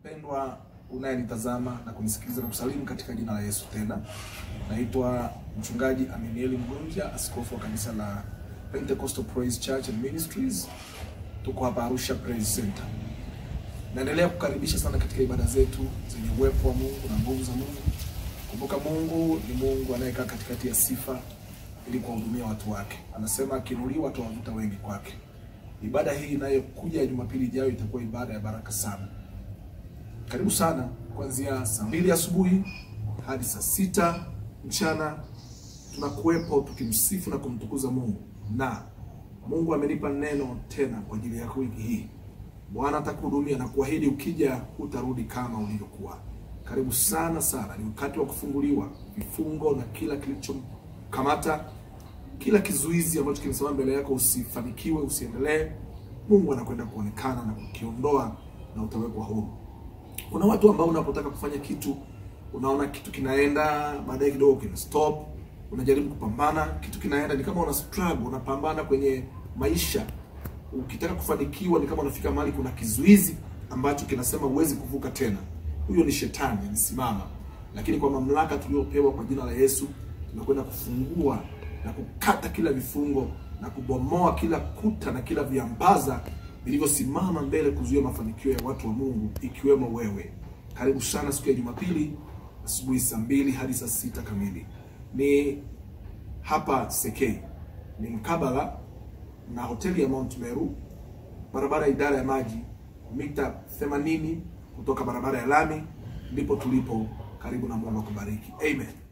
Mpendwa unayenitazama na kunisikiliza na kusalimu katika jina la Yesu. Tena naitwa mchungaji Aminieli Mgonja, askofu wa kanisa la Pentecostal Praise Church and Ministries. Tuko hapa Arusha Praise Center. Naendelea kukaribisha sana katika ibada zetu zenye uwepo wa Mungu na nguvu za Mungu. Kumbuka, Mungu ni Mungu anayekaa katikati ya sifa ili kuwahudumia watu wake. Anasema akiinuliwa atawavuta wengi kwake. Ibada hii inayokuja ya Jumapili ijayo itakuwa ibada ya baraka sana. Karibu sana kuanzia saa mbili asubuhi hadi saa sita mchana tunakuwepo tukimsifu na kumtukuza Mungu, na Mungu amenipa neno tena kwa ajili yako wiki hii. Bwana atakuhudumia na kuahidi, ukija hutarudi kama ulivyokuwa. Karibu sana sana, ni wakati wa kufunguliwa vifungo na kila kilichokamata, kila kizuizi ambacho kimesimama mbele yako, usifanikiwe, usiendelee. Mungu anakwenda kuonekana na kukiondoa na utawekwa huru. Kuna watu ambao unapotaka kufanya kitu unaona kitu kinaenda, baadaye kidogo kina stop, unajaribu kupambana, kitu kinaenda, ni kama una struggle, unapambana kwenye maisha. Ukitaka kufanikiwa ni kama unafika mahali kuna kizuizi ambacho kinasema huwezi kuvuka tena. Huyo ni shetani anasimama, lakini kwa mamlaka tuliyopewa kwa jina la Yesu tunakwenda kufungua na kukata kila vifungo na kubomoa kila kuta na kila viambaza vilivyosimama mbele kuzuia mafanikio ya watu wa Mungu ikiwemo wewe. Karibu sana siku ya Jumapili asubuhi saa mbili hadi saa sita kamili. Ni hapa Sekei, ni mkabala na hoteli ya Mount Meru, barabara ya idara ya maji, mita 80 kutoka barabara ya lami, ndipo tulipo. Karibu na Mungu akubariki. Amen.